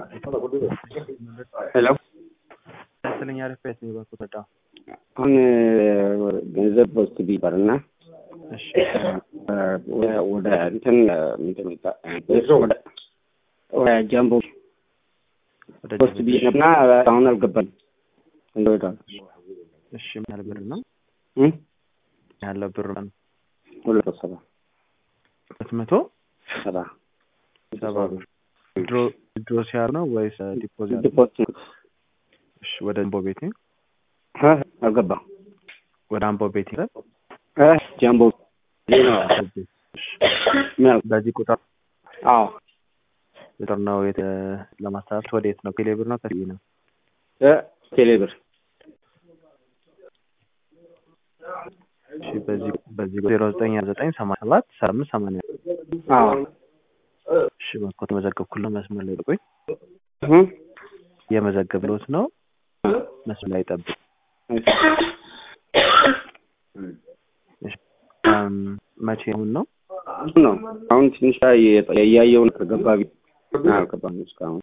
ሄሎ ስለኛ ሪፌት ነው በኩ ተዳ አሁን ገንዘብ በውስጥ ቢበር እና እሺ ወደ እንትን ምንድን ነው ወደ ወደ ጃምቦ ወደ ፖስት ቢ እና አሁን አልገባኝ እንደወጣ እሺ ምን ያህል ብር ነው እ ያለው ብር ነው ሁለት መቶ ሰባ ሁለት መቶ ሰባ ሰባ ብር ድሮ ድሮ ሲያር ነው ወይስ ዲፖዚት ዲፖዚት እሺ ወደ አምቦ ቤቴ እ አልገባም ወደ አምቦ ቤቴ እ ጃምቦ ነው ምን በዚህ ቁጥር አዎ ቁጥር ነው የት ለማስተላለፍ ወደ የት ነው ቴሌብር ነው ከዚህ ነው እ ቴሌብር እሺ በዚህ በዚህ ዜሮ ዘጠኝ ዘጠኝ ሰማንያ ሰባት ሰባ አምስት ሰማንያ አዎ እሺ በኮ ተመዘገብኩልህ መስመር ላይ ቆይ እ የመዘገብሎት ነው መስመር ላይ ጠብቅ እሺ አም መቼ አሁን ነው ነው አሁን ትንሽ እያየው ነው ከገባ ቢ አልገባም እስካሁን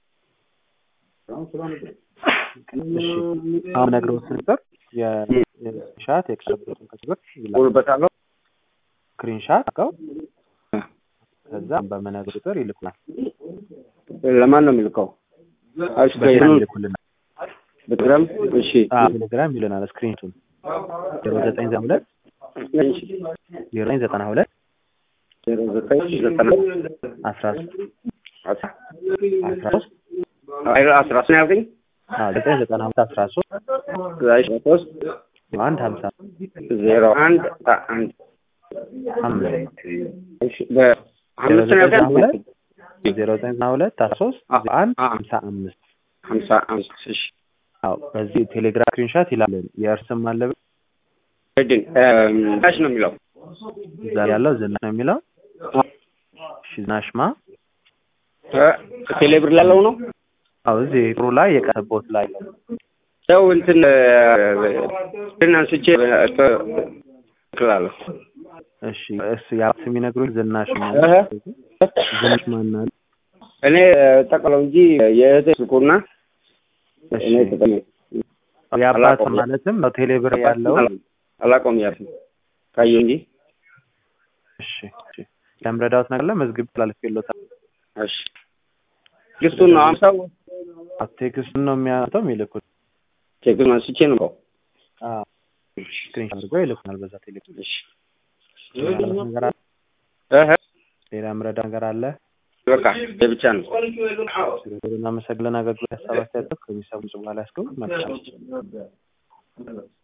እሺ አሁን ነግረውት ነበር የሻት የቀረበትን ከችግር ውልበታለሁ ስክሪንሻት አድርገው ከዛ በመነግር ቁጥር ይልኩናል ለማን ነው የሚልከው እሺ በቴሌግራም ይልኩልናል በቴሌግራም እሺ አዎ ቴሌግራም ይልናል ስክሪንቱን ዜሮ ዘጠኝ ዘጠና ሁለት እሺ ዜሮ ዘጠኝ ዘጠና ሁለት ዜሮ ዘጠኝ ዘጠና አስራ ሶስት አስራ አስራ ሶስት አይ አስራ ሶስት ነው ያልከኝ አዎ ዘጠኝ ዘጠና ሁለት አስራ ሶስት አስራ ሶስት አንድ ሀምሳ ዜሮ አንድ አንድ አምስት እሺ በአምስት ነው ያልከኝ ዜሮ ዘጠኝ ዘጠና ሁለት አስራ ሶስት አንድ ሀምሳ አምስት ሀምሳ አምስት እሺ አዎ በዚህ ቴሌግራም ስክሪንሻት ይላልን የእርስም አለብን ሄድን ዳሽ ነው የሚለው እዛ ያለው ዝናሽ ነው የሚለው እሺ ዝናሽማ እ ቴሌብር ላለው ነው አዎ እዚህ ጥሩ ላይ የቀረቦት ላይ ነው ሰው እንትን እንትን አንስቼ እላለሁ እሺ እሱ ያ ስም ይነግሩኝ ዝናሽ ነው እህ ዝናሽ ማን አለ እኔ ጠቅለው እንጂ የእህቴ ስልኩና እሺ እኔ ተጠቅሜ የአባት አላውቀውም። ማለትም በቴሌብር ያለው አላውቀውም ያልኩ ካየሁ እንጂ እሺ እሺ ለምረዳውት ነገር ለመዝግብ ስላልፌሎታል እሺ ግስቱን ነው አምሳው ቴክስቱን ነው የሚያወጣው የሚልኩት ቼክን አንስቼ ነው የምልከው። አዎ ስክሪን አድርገው ይልኩናል በዛ ቴሌግራም እሺ ሌላ ነገር አለ እህ ሌላ ምረዳ ነገር አለ በቃ የብቻ ነው ስለዚህ እናመሰግናለን አገልግሎት ሀሳብ አስተያየት ከሚሰሙ በኋላ ያስገቡ መልካም